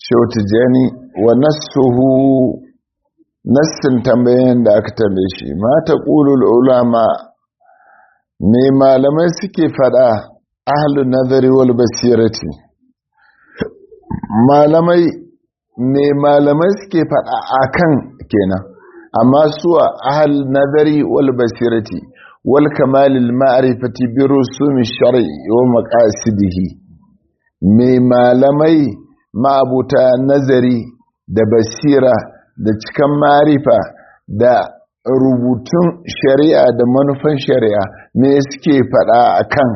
shautijani wa nassuhu nassin tambayin da aka tambaye shi ma ta ƙulul ulama me malamai suke faɗa ahlun nazari wal basirati malamai me malamai suke faɗa akan kenan amma suwa ahal nazari wal basirati wal kamalil ma'rifati bi rusumi shar'i wa maqasidihi me malamai ma'abuta nazari da basira da cikan marifa da rubutun shari'a da manufan shari'a me suke faɗa akan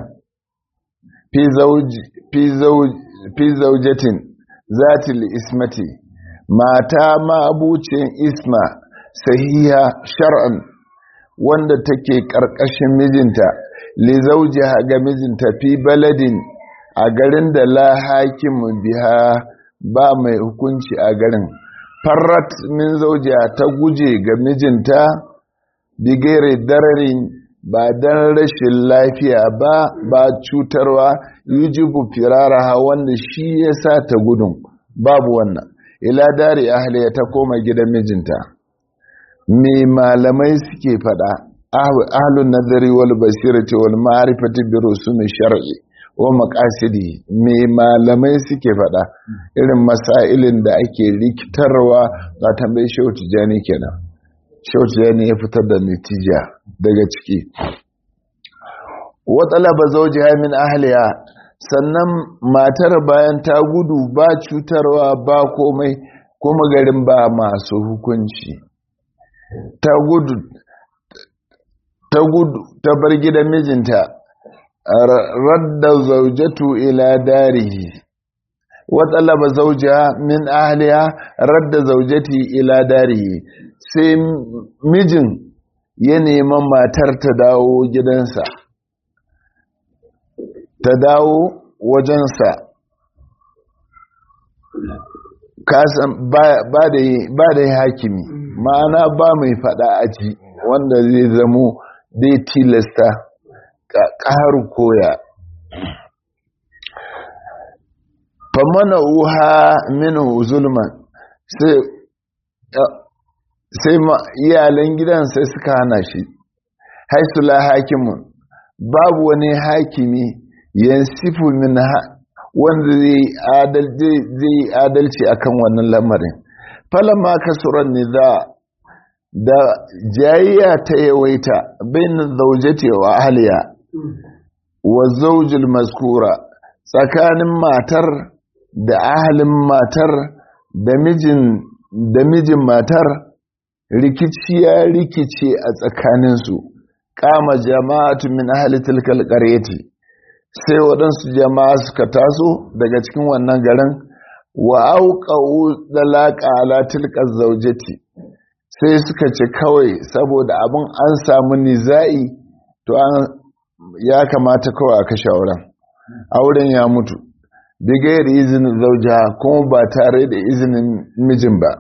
fi zaujatin zatil ismati mata ma'abucin isma sahiha shar'an wanda take ƙarƙashin mijinta li zaujiha ga mijinta fi baladin a garin da la hakimu biha ba mai hukunci a garin farrat min zaujiha ta guje ga mijinta bigere dararin ba dan rashin lafiya ba ba cutarwa yujibu firaraha wanda shi ya sa ta gudun babu wannan ila dari ahliya ta koma gidan mijinta me malamai suke fada ahlun nazari wal basirati wal ma'rifati bi rusumi shar'i wa maqasidi me malamai suke fada irin masailin da ake rikitarwa ga tambayi shehu tijani kenan shehu tijani ya fitar da natija daga ciki wa talaba zawjiha min ahliha sannan matar bayan ta gudu ba cutarwa ba komai kuma garin ba masu hukunci ta gudu ta gudu ta bar gidan mijinta radda zaujatu ila darihi wa talaba zawjiha min ahliha radda zaujati ila darihi sai mijin ya neman matar ta dawo gidansa ta dawo wajensa ba da hakimi ma'ana ba mai fada aji wanda zai zamo zai tilasta ƙaru koya famana uha minu zulman sai iyalan gidan sai suka hana shi haisula hakimun babu wani hakimi yansifu min wanda zai yi adalci akan wannan lamarin falama kasuran niza da jayayya ta yawaita bin zaujati wa ahliya wa zaujil maskura tsakanin matar da ahalin matar da mijin da mijin matar rikici ya rikice a tsakaninsu kama jama'atu min ahli tilkal qaryati sai waɗansu jama'a suka taso daga cikin wannan garin wa auqa'u dalaqa ala tilkal zawjati sai suka ce kawai saboda abin an samu niza'i to an ya kamata kawai a kashe auren auren ya mutu bigayar izinin zauja kuma ba tare da izinin mijin ba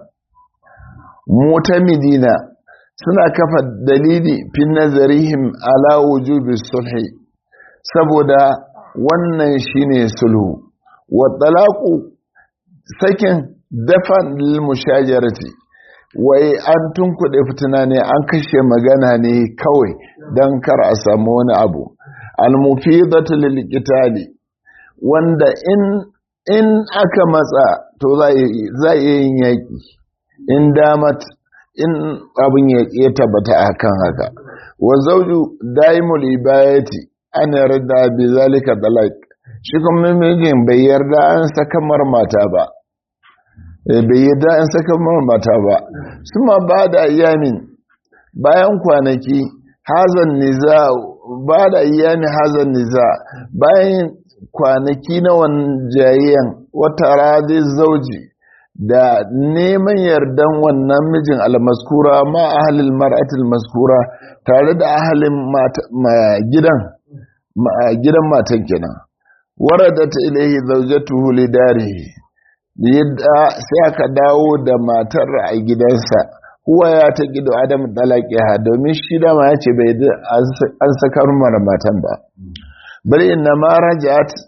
mutamidina suna kafa dalili fin nazarihim ala wujubi sulhi saboda wannan shine sulhu wa talaqu sakin dafan lil mushajarati wai an tunkuɗe fitina ne an kashe magana ne kawai don kar a samu wani abu almufidatu lil qitali wanda in in aka matsa to za a yin yaƙi in damat in abin ya tabbata akan haka wa zawju daimul ibayati an yarda bi zalika dalak shi kuma mijin bai yarda an saka mata ba bai yarda an saka mata ba suma ba da ayyamin bayan kwanaki hazan niza ba da ayyamin hazan niza bayan kwanaki na wanjayen wata radi zauji da neman yardan wannan mijin almaskura ma ahalil mar'atil maskura tare da ahalin gidan gidan matan kenan waradat ilayhi zawjatuhu lidarihi yadda sai aka dawo da matar a gidansa huwa ya ta gido adam dalaki ha domin shi da ma yace bai an sakar mara matan ba bari inna ma rajat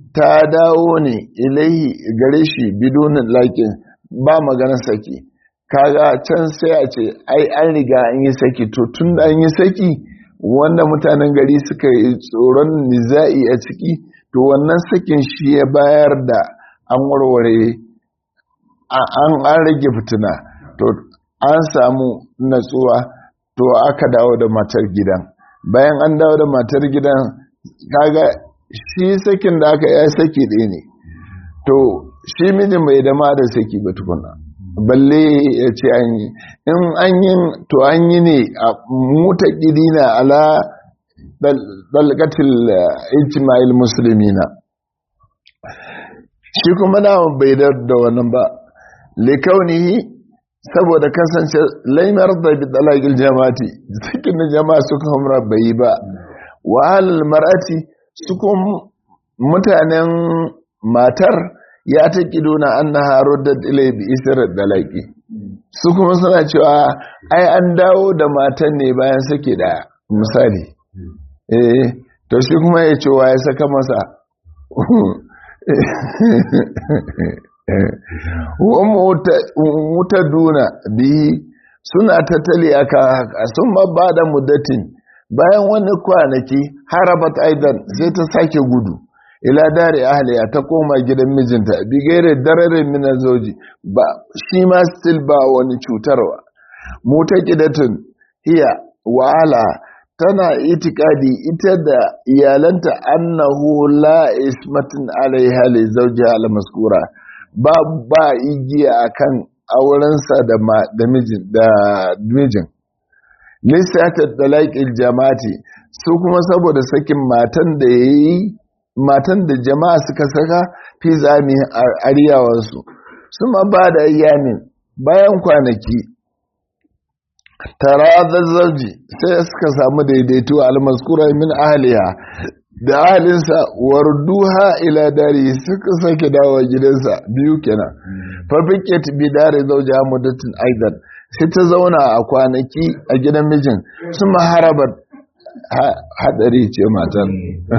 ta dawo ne ilaihi gare shi bidonin laƙin ba maganar saki kaga can sai a ce ai an riga an yi saki to tun da an yi saki wanda mutanen gari suka yi tsoron niza'i a ciki to wannan sakin shi ya bayar da an warware an an rage fitina to an samu natsuwa to aka dawo da matar gidan bayan an dawo da matar gidan kaga shi sakin da aka yi saki ɗaya ne to shi mijin bai dama da saki ba tukuna balle ya ce an yi in an yi to an yi ne a muta na ala dalgatil ijma'il musulmina shi kuma na bai da wannan ba likaunihi saboda kasance laimar da dalagil jama'ati cikin da jama'a suka hamra bai yi ba wahalar mar'ati su kuma mutanen matar ya ta na an na haro da ilai bi isar dalaki su kuma suna cewa ai an dawo da matan ne bayan sake da misali eh to shi kuma ya ce wa ya saka masa wuta duna bihi suna tattali aka sun ba da muddatin bayan wani kwanaki harabat aidan sai ta sake gudu ila dare ahliya ta koma gidan mijinta bigere dararin mina zoji ba shi ma still ba wani cutarwa mutaqidatun hiya wa'ala tana itikadi ita da iyalanta annahu la ismatin alaiha li zawjiha al maskura ba ba igiya akan aurensa da da mijin da mijin lissata dalaqil jama'ati su kuma saboda sakin matan da yayi matan da jama'a suka saka fi zami ariyawansu su ma ba da yamin bayan kwanaki tara zazzaji sai suka samu daidaito almaskura min ahliha da ahalinsa warduha ila dari suka sake dawo gidansa biyu kenan fafiket bi dare zauja muddatin aidan sai ta zauna a kwanaki a gidan mijin su maharabar hadari ce matan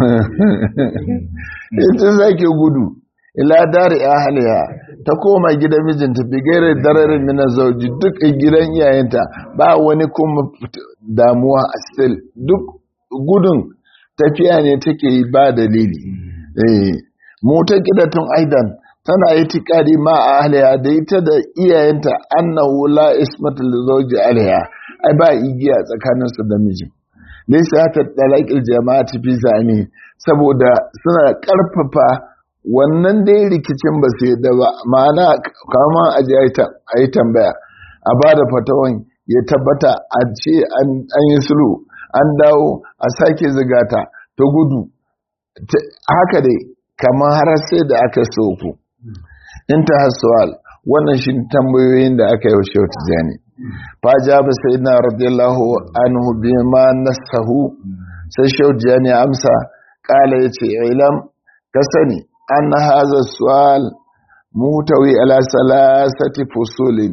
ita zake gudu ila dari ahliha ta koma gidan mijinta bigare dararin mina zauji duk gidan iyayenta ba wani kuma damuwa a still duk gudun tafiya ne take yi ba dalili mota gidatun aidan tana yi tikari ma a ahliha da ita da iyayenta annahu la ismatu li zawji alaiha ai ba igiya tsakaninsu da mijin laysa ta talaqil jama'ati fi zami saboda suna karfafa wannan dai rikicin ba su yadda ba ma'ana kama a ji a yi tambaya a ba da fatawan ya tabbata a ce an yi sulhu an dawo a sake zigata ta gudu haka dai kamar har sai da aka soku in ta hasuwal wannan shi tambayoyin da aka yi wa shehu tijjani faja ba sai na radiyallahu anhu bi ma nasahu sai shehu tijjani amsa kala ya ce ilam ka sani an haza suwal mutawi ala salasati fusulin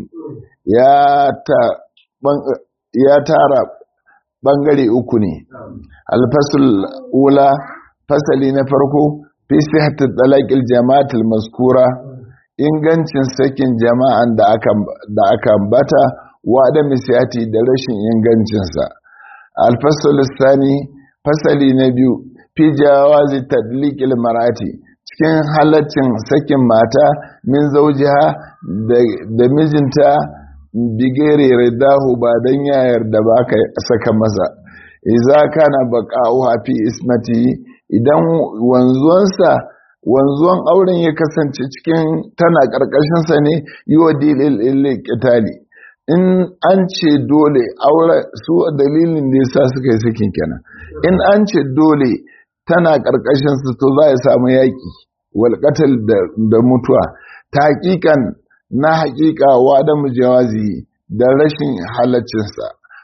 ya tara bangare uku ne alfasul ula fasali na farko fi sihatar dalakil jama'atul maskura ingancin sakin jama'an da aka bata wa da misiyati da rashin ingancinsa alfasul sani fasali na biyu fi jawazi tadlikil marati cikin halaccin sakin mata min zaujiha da mijinta bigere ridahu ba don yayar da ba ka saka masa iza kana baqa'uha fi ismati idan wanzuwansa wanzuwan auren ya kasance cikin tana karkashin sa ne yiwa dilil qitali in an ce dole aure su dalilin da yasa suka yi sakin kenan in an ce dole tana karkashin su to za ya samu yaki wal da mutuwa ta hakikan na hakika wa da mujawazi da rashin halaccinsa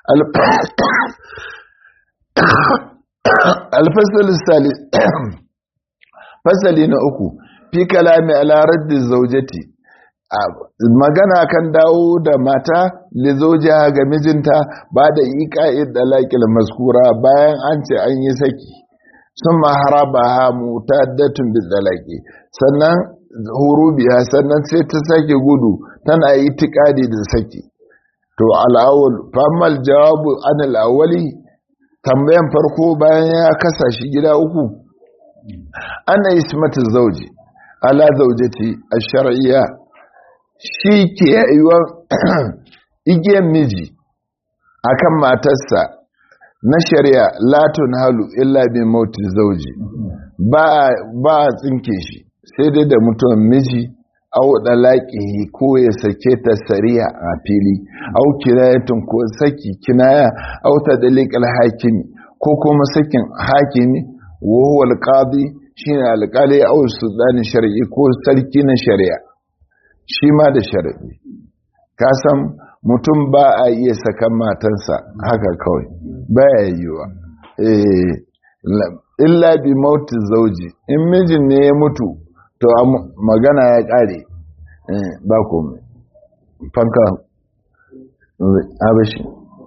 alfasali fasali na uku fi kalami ala raddi zaujati magana kan dawo da mata lizojiya ga mijinta ba da iƙa'id da laƙil maskura bayan an ce an yi saki sun maharaba ha mutaddatun bizalaki sannan hurubiya sannan sai ta sake gudu tana yi tikadi da saki to al'awul famal jawabu an al'awali tambayan farko bayan ya kasa shi gida uku ana ismatu zauji ala zaujati a shar'iyya shi ke yiwa igiyar miji akan matarsa na shari'a latun halu illa bi mauti zauji ba a tsinke shi sai dai da mutuwan miji au dalaqihi ko ya sake ta sariya a fili au kinayatun ko saki kinaya au tadliqal hakimi ko kuma sakin hakimi wa huwa alqadi shine alqali au sultani shar'i ko sarki na shari'a shi ma da shar'i ka san mutum ba a iya sakan matansa haka kawai baya yiwa eh illa bi mauti zauji in mijin ne ya mutu to magana ya kare ba komai fanka abashi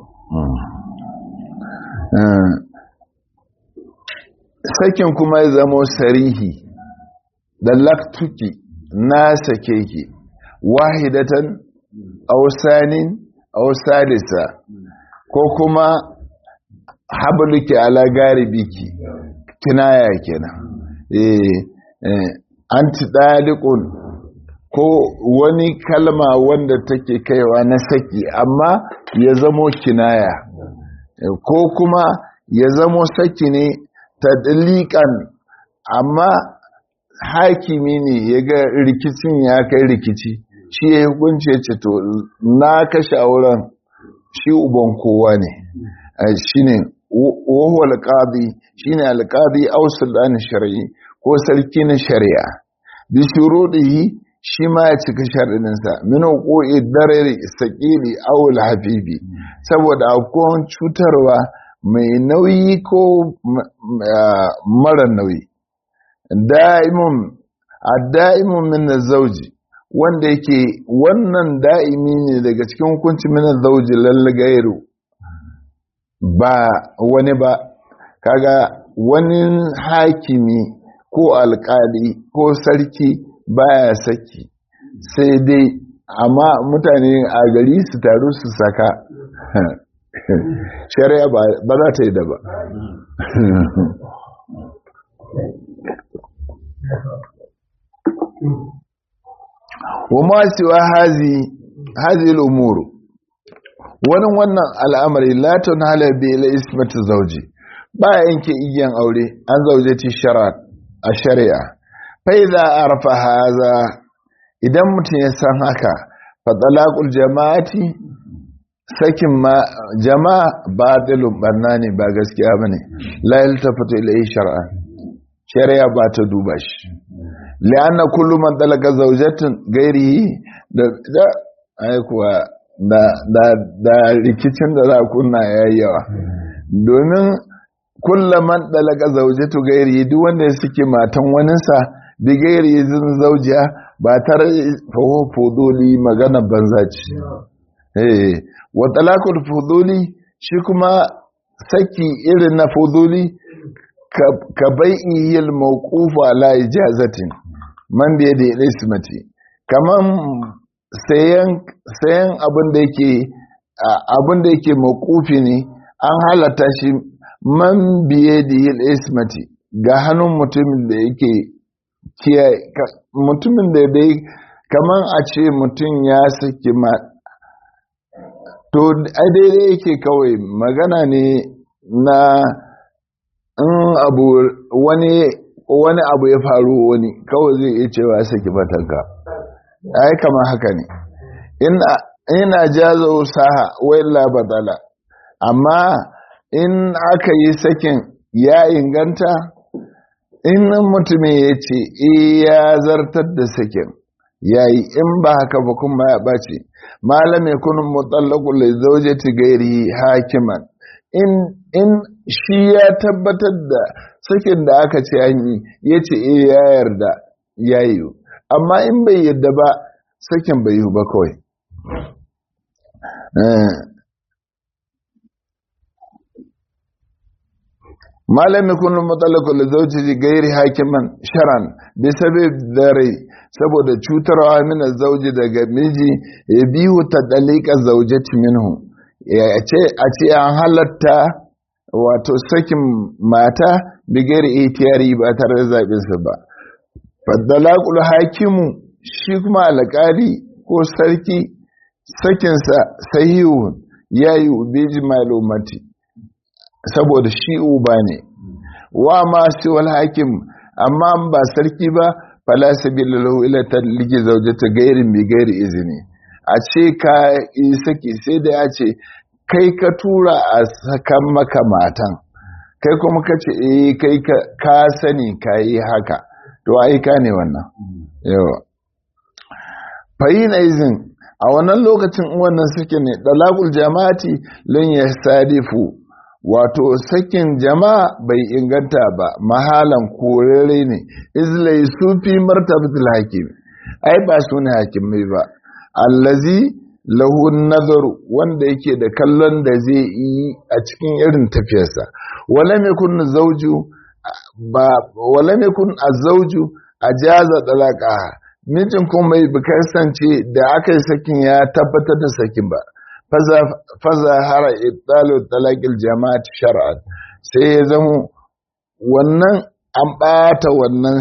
sakin kuma ya zamo sarihi da laktuki na sake ki wahidatan ausanin ausalisa ko kuma habluki ala garibiki kinaya kenan eh anti dalikun ko wani kalma wanda take kaiwa na saki amma ya zamo kinaya ko kuma ya zamo saki ne tadliqan amma hakimi ne ya ga rikicin ya kai rikici shi ya hukunce ce to na kashe auren shi uban kowa ne shi ne wahu alƙadi shi ne alƙadi ausulani shari'i ko sarki na shari'a bi shuruɗihi shi ma ya cika shari'insa min hukuki darar saƙili awul hafifi saboda akwai cutarwa mai nauyi ko mara nauyi da'imun a da'imun min zauji wanda yake wannan da'imi ne daga cikin hukunci min zauji lallagairu ba wani ba kaga wani hakimi ko alkali ko sarki baya saki sai dai amma mutane a gari su taru su saka shari'a ba za ta yi da ba وما سوى هذه هذه الأمور wani wannan al'amari latin halabe ila ismatu zauji ba yanke igiyan aure an zauje ci a shari'a fai za a rafa haza idan mutum ya san haka fatsalakul jama'ati sakin jama'a ba dalin barna ne ba gaskiya ba ne layil ta fito ila shari'a shari'a ba ta duba shi li'anna kullum man talaka zaujatin gairi da da aikuwa da da da rikicin da za kunna yayi yawa domin kullum man talaka zaujatu gairi duk wanda ya suke matan waninsa bi gairi zin zaujiya ba tare faho fuduli magana banza ce eh wa talakul fuduli shi kuma saki irin na fuduli ka bai'iyil mawqufu ala ijazatin man da yadda ya ismati kaman sayan sayan abin da yake abin da yake mawqufi ne an halata shi man biye da yil ismati ga hannun mutumin da yake kiyaye mutumin da dai kaman a ce mutum ya saki ma to ai daidai yake kawai magana ne na in abu wani wani abu ya faru wani kawai zai iya cewa saki matanka ai kama haka ne ina jazo saha wai badala amma in aka yi sakin ya inganta in mutumin ya ce ya zartar da sakin ya yi in ba haka ba kuma ya ɓace malam ya kunin mutallakul zaujati gairi hakiman in shi ya tabbatar da sakin da aka ce an yi ya ce e ya yarda ya yi amma in bai yarda ba sakin bai yi ba kawai malami kunu matsalaku da zauji gairi hakiman sharan bi sabib dare saboda cutarwa mina zauji daga miji ya biyu ta dalika zaujati minhu a ce an halatta wato sakin mata bigari itiyari ba tare da zaɓinsa ba faddalakul hakimu shi kuma alƙali ko sarki sakinsa sahihun ya yi ubiji malumati saboda shi uba ne wa ma siwal hakim amma ba sarki ba fala sabila lahu ila talqi zawjata gairin bi gairi izini a ce ka yi saki sai da ya ce kai ka tura a sakan maka matan kai kuma ka ce eh kai ka sani ka yi haka to aika ne wannan yawa fahina izin a wannan lokacin wannan suke ne dalakul jama'ati lan ya sadifu wato sakin jama'a bai inganta ba mahalan korere ne izlai sufi martabatul hakim ai ba su ne hakimai ba allazi lahu nazaru wanda yake da kallon da zai yi a cikin irin tafiyarsa wala mai kun zauju ba wala mai kun azauju ajaza dalaka mijin kuma bai kasance da aka yi sakin ya tabbatar da sakin ba faza hara ibtalu talaqil jama'at shar'an sai ya zama wannan an bata wannan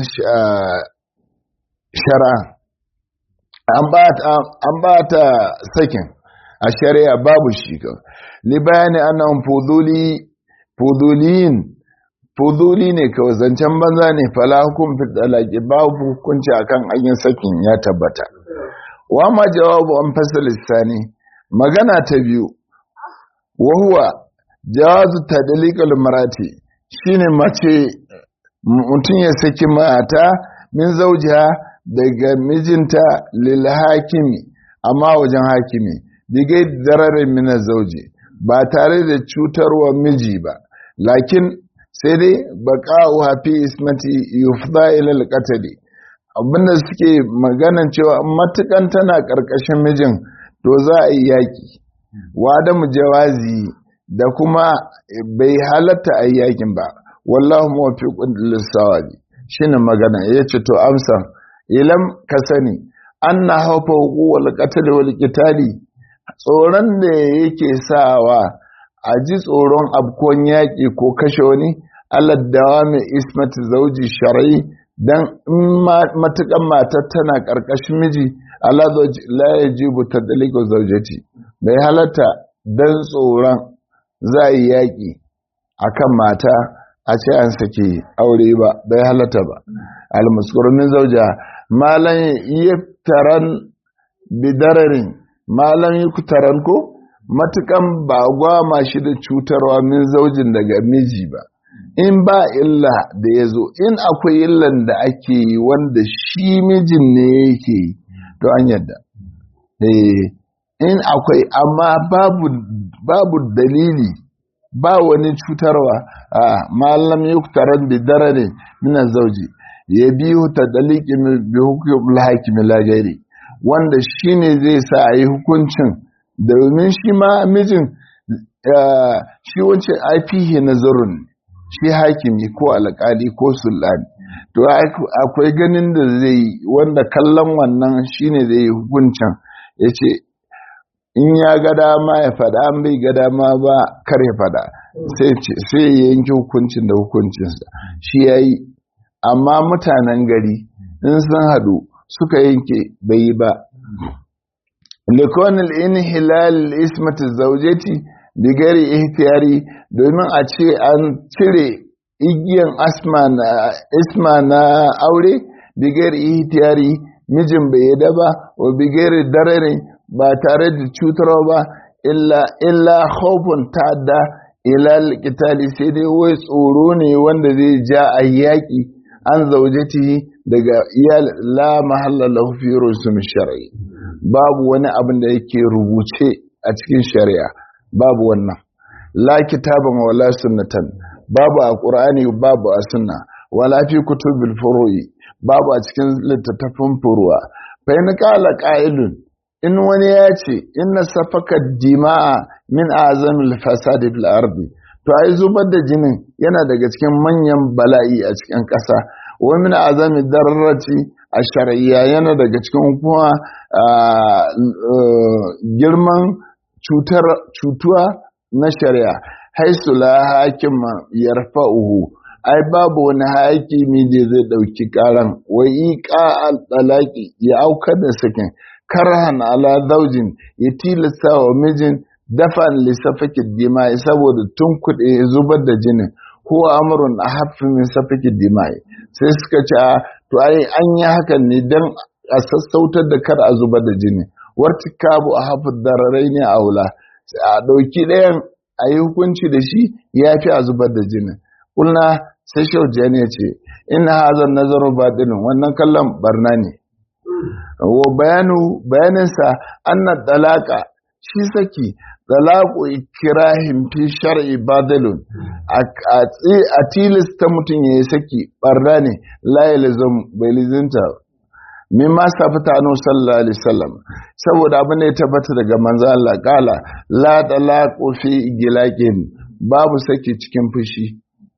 shar'a an bata sakin a shari'a babu shi ka li bayani annan fuduli fuduliyin fuduli ne kawai zancen banza ne fala hukum fi talaqi babu hukunci akan ayin sakin ya tabbata wa ma jawabu an fasal sani magana ta biyu wa huwa jawazu tadliqal marati shine mace mutum ya saki mata min zaujiha daga mijinta lil hakimi amma wajen hakimi bigai dararin min zauji ba tare da cutarwa miji ba lakin sai dai baqa'u fi ismati yufda ila al-qatl abinda suke maganan cewa matukan tana karkashin mijin to za a yi yaki wa da jawazi da kuma bai halatta a yi yakin ba wallahu muwaffiqun lis-sawabi shine magana yace to amsa ilam ka sani anna hawfa wal qatl wal qitali tsoron da yake sawa a ji tsoron abkon yaƙi ko kashe wani aladdawa mai ismati zauji shari'i don matuƙan matar tana ƙarƙashin miji la ya ji buta daliko zaujati bai halatta don tsoron za a yi yaƙi a kan mata a ce an sake aure ba bai halatta ba almuskurumin zauja malan yi taran bidararin malam yi taran ko matukan ba gwama shi da cutarwa min zaujin daga miji ba in ba illa da ya zo in akwai illan da ake yi wanda shi mijin ne yake yi to an yadda in akwai amma babu, babu dalili ba wani cutarwa a malam yi taran da dare mina zauji ya biyu ta daliki bi hukumul hakimi lagari wanda shi ne zai sa a yi hukuncin domin shi ma mijin shi wance aifihi nazarun shi hakimi ko alƙali ko sulani to akwai ganin da zai wanda kallon wannan shine zai yi hukuncin ya ce in ya ga dama ya fada an bai ga dama ba kar ya fada sai ya yanki hukuncin da hukuncinsa shi ya yi amma mutanen gari in sun haɗu suka yanke bai yi ba likonil inhilal ismatu zaujati bigari ihtiyari domin a ce an cire igiyan isma na aure bigari ihtiyari mijin bai yada ba wa bigari darare ba tare da cutarwa ba illa illa khawfun ta'adda ila alqitali sai dai wai tsoro ne wanda zai ja a yaƙi an zaujatihi daga iyal la mahalla lahu fi rusum shar'i babu wani abin da yake rubuce a cikin shari'a babu wannan la kitaban wala sunnatan babu a qur'ani babu a sunna wala fi kutubil furu'i babu a cikin littattafan furuwa fa in qala qa'ilun in wani ya ce inna safaka dima'a min azamil fasadi fil ardi to ai zubar da jinin yana daga cikin manyan bala'i a cikin ƙasa wa min azami dararati a shar'iyya yana daga cikin kuma girman cutar cutuwa na shari'a haisu la hakima yarfa'uhu ai babu wani hakimi da zai dauki karan wai iqa al-talaqi ya aukar da sakin karhan ala zaujin ya tilasta wa mijin dafan lissafaki dima'i saboda tun kuɗe zubar da jinin ko amurin a haffin min safaki dima'i sai suka ce to ai an yi hakan ne don a sassautar da kar a zubar da jini warti kabu a haffin dararai ne a wula a ɗauki ɗayan a yi hukunci da shi ya fi a zubar da jinin kulna sai shaujiya ne ce ina hazan nazarin baɗinin wannan kallon barna ne wa bayanu bayaninsa anna dalaka shi saki dalaku ikirahin fi shar'i badalun a tilasta mutum ya yi saki barna ne la yalzam bai lizinta min ma safata anu sallallahu alaihi wasallam saboda abin da ya tabbata daga manzo Allah kala la dalaqu fi gilaqin babu saki cikin fushi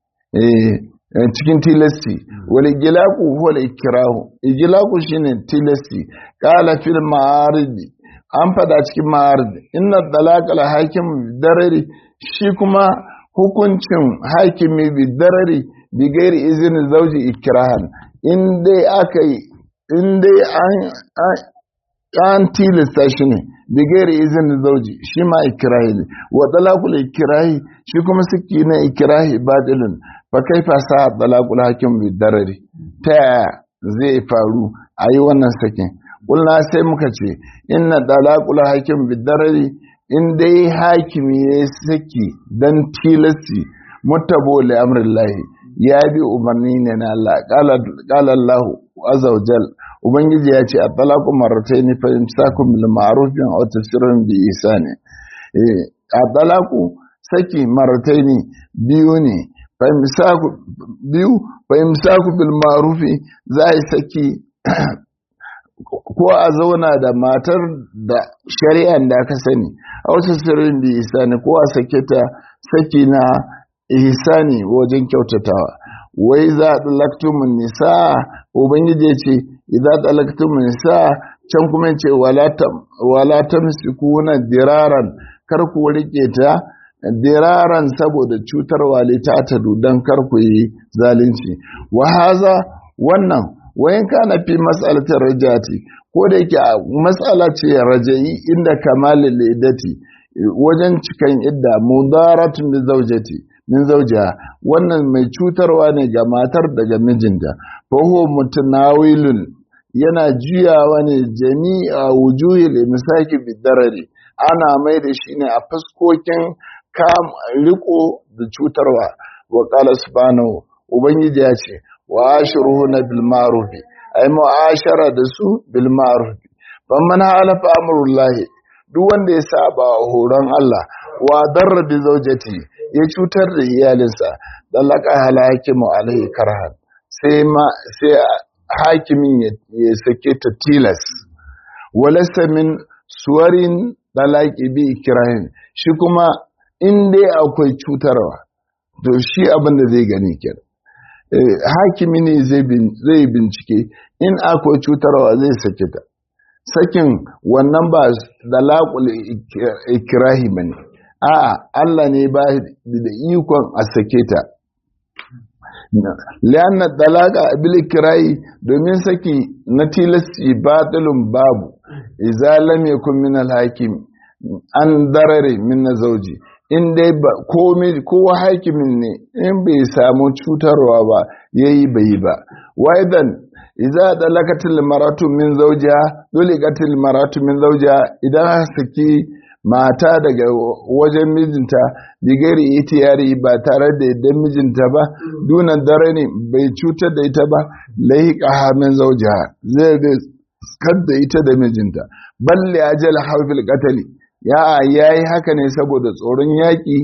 eh cikin tilasti wal gilaku huwa ikrahu igilaku shine tilasti qala fil ma'arid an fada cikin ma'arid inna talaqa al hakim darari shi kuma hukuncin hakimi bi darari bi gairi izinin zauji ikrahan in dai aka yi in dai an an tilasta shi ne bi gairi izinin zauji shi ma ikrahi ne wa talaqul ikrahi shi kuma saki na ikrahi badilun fa kaifa sa talaqul hakim bi darari ta yaya zai faru a yi wannan sakin kulna sai muka ce inna talaqul hakim bi darari in dai hakimi ya saki dan tilasti mutabo li amrillahi ya bi umarni ne na Allah qala Allah azza wa jal ubangiji ya ce a talaqu marratayn fa imsakum bil ma'ruf wa tasrihun bi ihsani eh a talaqu saki marratayn biyu ne fa imsaku biyu fa imsaku bil ma'ruf za yi saki ko a zauna da matar da shari'an da aka sani a wasu sirrin bi ihsani ko a sake ta saki na ihsani wajen kyautatawa wai za a ɗalaktumin nisa ubangiji ya ce idan ɗalaktumin nisa can kuma ce wala ta kuna diraran kar ku rike ta diraran saboda cutarwa ta tadu don kar ku yi zalunci wa haza wannan wayan kana fi mas'alatar rajati ko da yake matsala ce rajayi inda kamalin lidati wajen cikan idda mudaratun bi zaujati min zaujiha wannan mai cutarwa ne ga matar daga mijinta fa huwa mutanawilun yana juyawa ne jami'a wujuhil imsaki bidarari ana mai da shi ne a fuskokin kam riko da cutarwa wa qala subhanahu ubangiji ya ce wa ashruhuna bil ma'ruf ay mu'ashara da su bil ma'ruf man halafa amrullahi duk wanda ya saba horon Allah wa darra bi zaujati ya cutar da iyalinsa dan laka halakimu alaihi karhan sai ma sai hakimin ya sake ta tilas walasa min suwarin dalaki bi ikrahin shi kuma in dai akwai cutarwa to shi abin da zai gani kenan hakimi ne zai bincike in akwai cutarwa zai sake ta sakin wannan ba da laƙul ikirahi ba ne a'a Allah ne ba da ikon a sake ta lianna dalaka bil ikirahi domin saki na tilasti batilun babu idza lam yakun min al hakim an darare min zauji in dai ba komai kowa hakimin ne in bai samu cutarwa ba yayi bai ba waidan idza dalakatil maratu min zawjiha dulikatil maratu min zawjiha idan saki mata daga wajen mijinta bigari itiyari ba tare da yadda mijinta ba dunan dare ne bai cutar da ita ba lahiqa min zawjiha zai da ita da mijinta balle ajal hawfil qatali ya yayi haka ne saboda tsoron yaki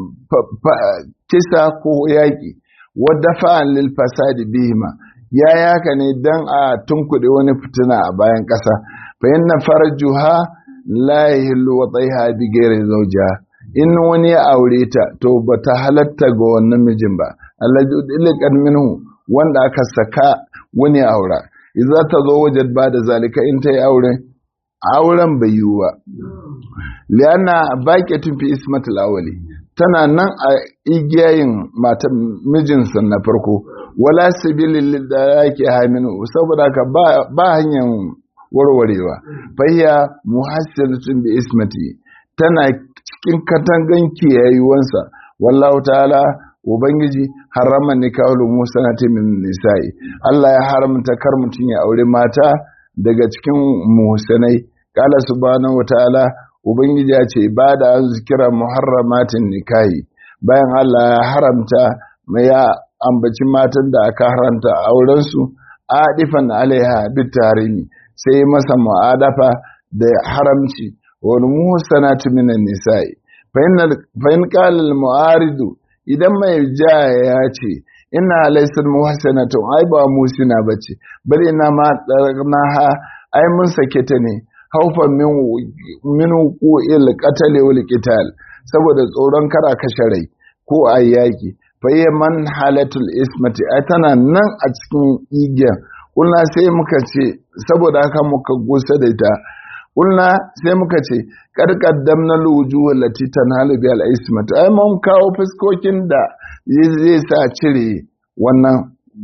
kisa ko yaki wadda fa'an lil fasadi bihima ya yaka ne don a tunkuɗe wani fitina a bayan ƙasa fa na farjuha la yahillu wa tsaiha bi ghairi zawjiha in wani ya aure ta to ba ta halatta ga wannan mijin ba allazi udliqat minhu wanda aka saka wani aura idza ta zo wajen ba da zalika in ta yi aure auren bai yiwu ba lianna baqiyatun fi ismatil awwali tana nan a igiyayin matan mijinsa na farko wala sabilin da yake haminu saboda ka ba hanyar warwarewa fayya muhassilatun bi ismati tana cikin katangan kiyayewansa wallahu ta'ala ubangiji harama nikahul musanati min nisa'i Allah ya haramta kar mutun ya aure mata daga cikin muhsanai qala subhanahu wa ta'ala ubangiji ya ce ba da an zikira muharramatin nikahi bayan Allah ya haramta ya ambaci matan da aka haramta aurensu adifan alaiha duk tarimi sai masa mu'adafa da haramci wal muhsanatu minan nisa'i fa in qala al mu'aridu idan mai jaya ya ce ina laysal muhsanatu ai ba musina bace bal ina ma ha ai mun sake ta ne haufan min wuqu'il qatl wal qital saboda tsoron kara kashe rai ko a yaki faye man halatul ismati ai tana nan a cikin igiyan kulna sai muka ce saboda haka muka gusa da ita kulna sai muka ce karkaddam na lujuwa lati tanhalu bi al ismati ai mun kawo fuskokin da zai sa cire wannan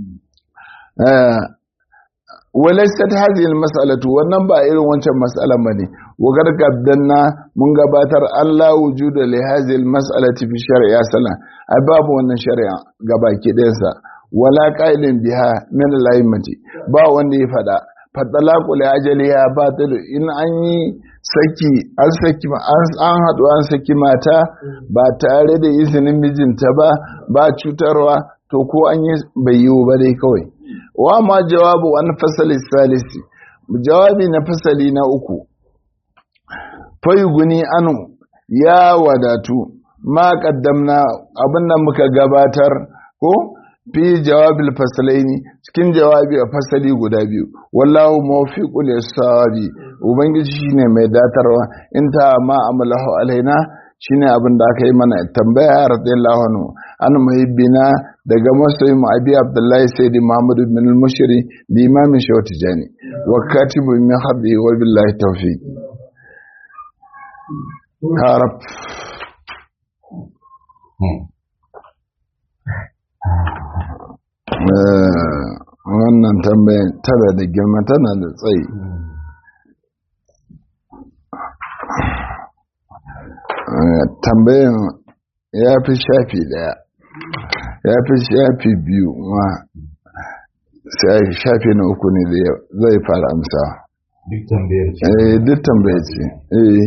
walaisat hadhihi almas'alatu wannan ba irin wancan mas'alan bane wa gargaddanna mun gabatar Allah wujuda li hadhihi almas'alati fi shar'i asala ai babu wannan shari'a gabaki ɗayansa wala qailin biha min al-aimati ba wanda ya fada fatalaqu li ajaliha batil in an yi saki an saki an hadu an saki mata ba tare da izinin mijinta ba ba cutarwa to ko an yi bai yiwu ba dai kawai wa ma jawabu an fasali salisi jawabi na fasali na uku guni anu ya wadatu ma kaddamna abinda muka gabatar ko fi jawabil fasalaini cikin jawabi a fasali guda biyu wallahu mawfiqul lisawabi ubangiji shine mai datarwa in ta ma amalahu alaina shine abin da aka yi mana tambaya radiyallahu anhu an muhibbina daga masoyin mu abi abdullahi sayyidi muhammad bin al-mushri da imamin shaw tijani wa katibu min habbi wa billahi tawfiq harab wannan tambayan tana da girma tana da tsayi tambayan ya fi shafi daya ya fi shafi biyu ma sai shafi na uku ne zai fara amsa duk tambayar ce eh duk tambayar ce eh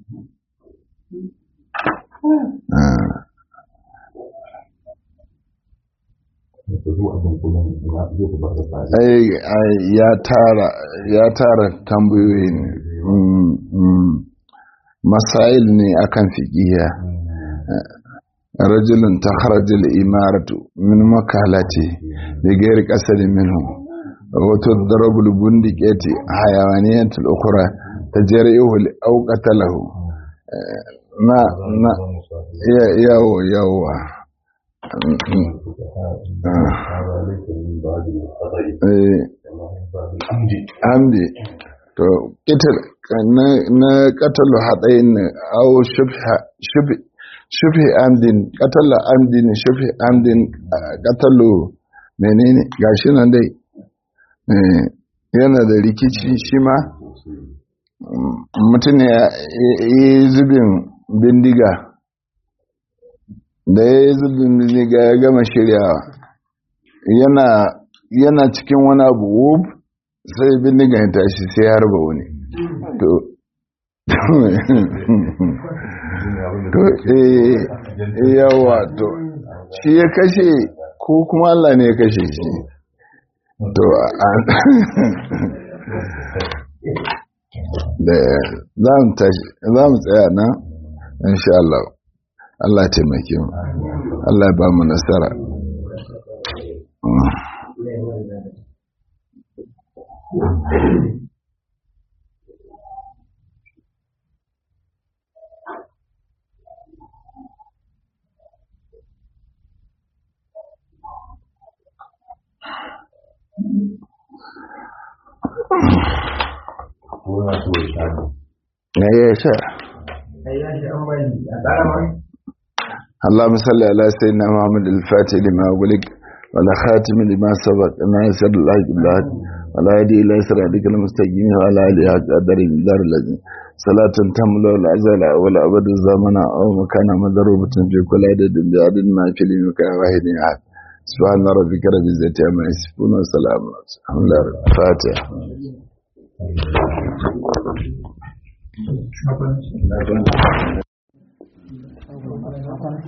ya tara ya tara tambayoyi ne masail ne akan fiqiya rajulun takharaj al-imaratu min makalati bi ghairi qasd minhu wa tudrabu al-bundiqati hayawaniyat al-ukhra tajrihu aw qatalahu na na ya yawo yawa hamdi to kitar na katalu haɗayin au shufi amdin katala amdin shufi amdin katalu menene gashi nan dai yana da rikici shi ma mutum ya yi zubin bindiga da ya yi zubin bindiga ya gama shiryawa yana cikin wani abu wub sai bindiga ya tashi sai ya harba wani to to eh yawa to shi ya kashe ko kuma Allah ne ya kashe shi to da za mu tsaya nan insha Allah Allah taimake mu Allah ba mu nasara suna so ya sha ne na ya sha اللهم صل على سيدنا محمد الفاتح لما أغلق ولا خاتم لما سبق ناصر الله بالله ولا يدي إلى صراطك المستقيم وعلى آله حق قدر الدار الذي صلاة تملا العزل ولا أبد الزمن أو مكان مضروبة في كل عدد بعدد ما في المكان واحد أحد سبحان ربك رب العزة عما يصفون وسلام الحمد لله الفاتح na ban